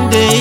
one day.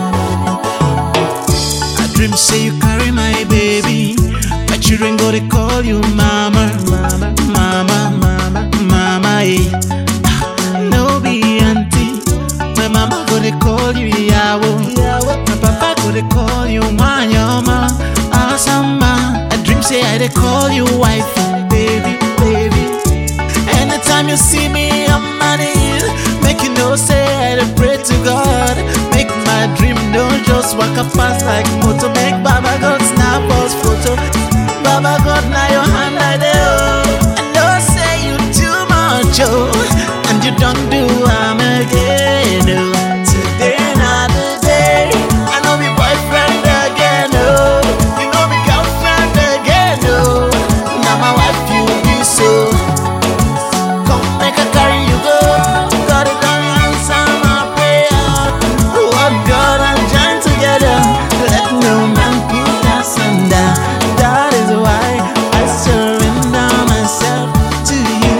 I dream say you carry my baby. My children go to call you mama, mama, mama, mama, mama. Eh. No be auntie. My mama go to call you yawo. My papa go to call you manyoma, asama. I dream say I dey call you wife, baby, baby. Anytime you see me, I'm on it. Make you know, say I dey pray to God. Make my dream don't just walk up past like motor. Make Baba God snap us photo. Baba God, now your hand I dey oh. I know say you too much oh, and you don't do am again oh. Today not the day. I know me boyfriend again oh. You know me girlfriend again oh. Now my wife you be so. Come make a carry you go. God it don't answer my prayer. What God and join together. Let no man put us under. That is why I surrender myself to you.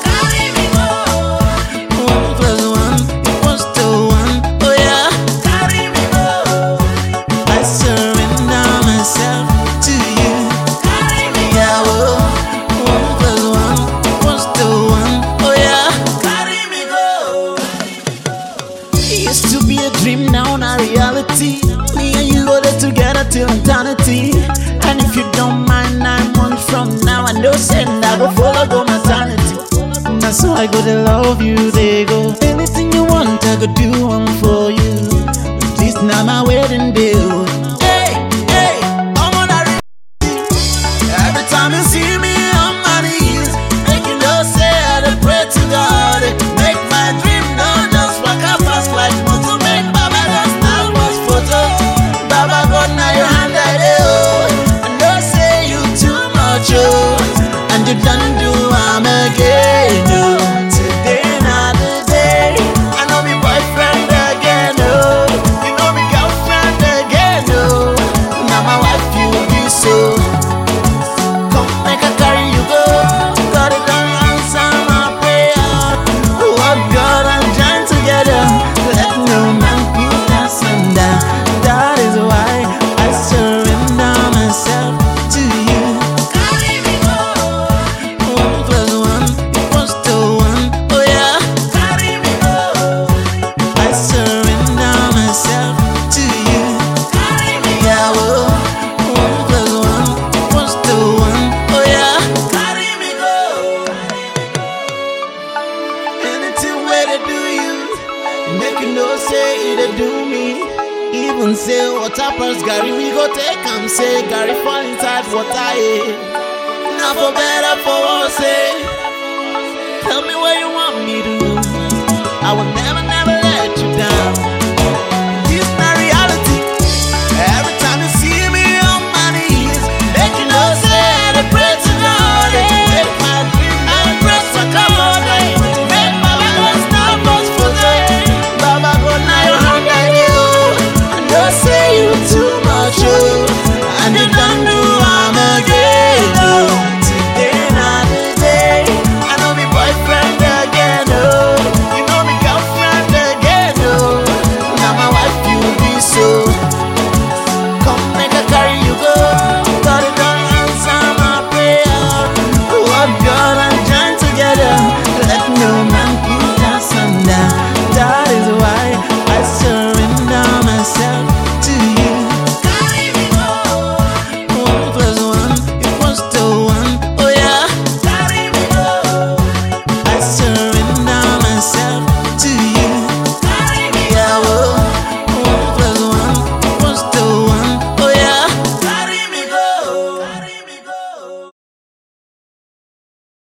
One plus one equals to one. Oh yeah. I surrender myself to you. Yeah, whoa. One plus one equals to one. Oh yeah. Carry me go. It used to be a dream, now not reality. Me and you go there together till eternity. And if you don't mind, nine months from now, I know send I go follow go maternity. That's how I go to love you, they go. Anything you want, I go do one for you. This now my wedding bill. Hey, hey, I'm on a Every time you see me on my knees, make you know say I dey pray to God. Make my dream not just walk up fast like motor. Make Baba God snap us photo. Baba God now your hand I dey oh. I know say you too much oh, and you done do am again oh. Today not the day. I know me boyfriend again oh. You know me girlfriend again oh. Now my wife you be so. Come make a carry you go. God it don't answer my prayer. What God and join together. Let no man put us under. That is why I surrender myself to you. One plus one equals to one. Oh yeah. I surrender myself to you. Yeah, whoa. One plus one equals to one. Oh yeah. Carry me go. Anything where they do you, make you know say it they do me. Even say water pass Gary, we go take am say Gary fall inside water. Eh. Now for better for worse. Eh. Tell me what you want me to do.